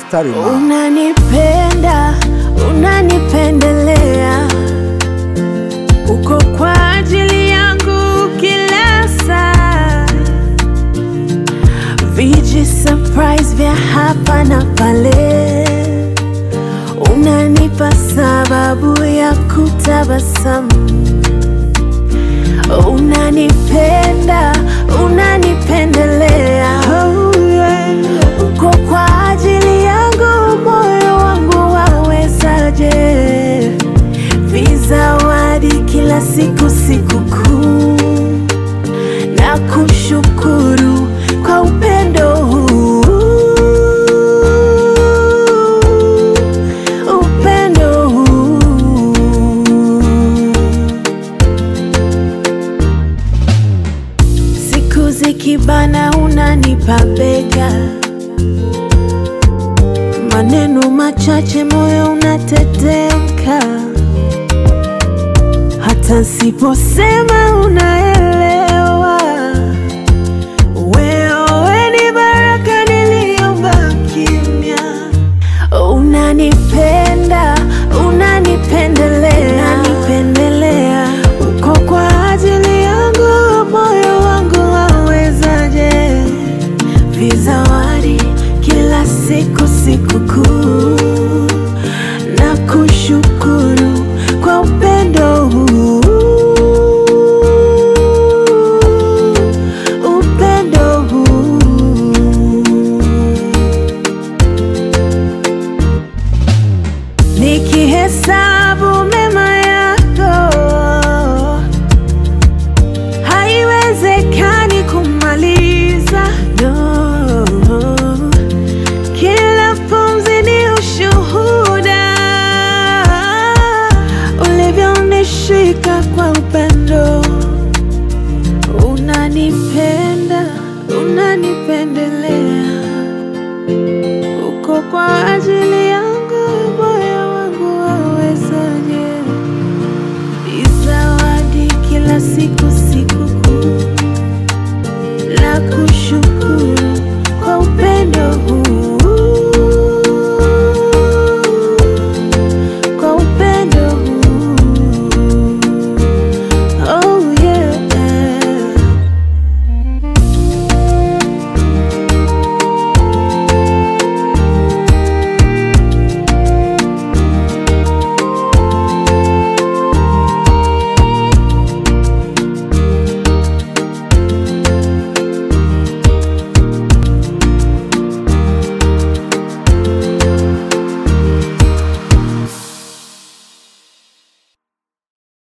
mstari na Unanipenda, unanipendelea, uko kwa ajili yangu kila saa. Viji surprise vya hapa na pale, unanipa sababu ya kutabasamu. Unanipenda, unanipendelea, uko kwa ajili yangu, moyo wangu wawezaje? Vizawadi kila siku, sikukuu na kushukuru kwa upendo huu, upendo huu. Siku zikibana unanipa bega, maneno machache moyo unatetemka, hata siposema unaelewa. Wewe ni baraka niliomba kimya, unanipenda, unanipendelea, unanipendelea, uko kwa ajili yangu, moyo wangu wawezaje? Vizawadi kila siku, sikukuu na kushukuru kwa upendo huu, upendo huu. Nikihesabu mema yako, haiwezekani kumaliza. No, kila pumzi ni ushuhuda, ulivyonishika kwa upendo. Unanipenda, unanipendelea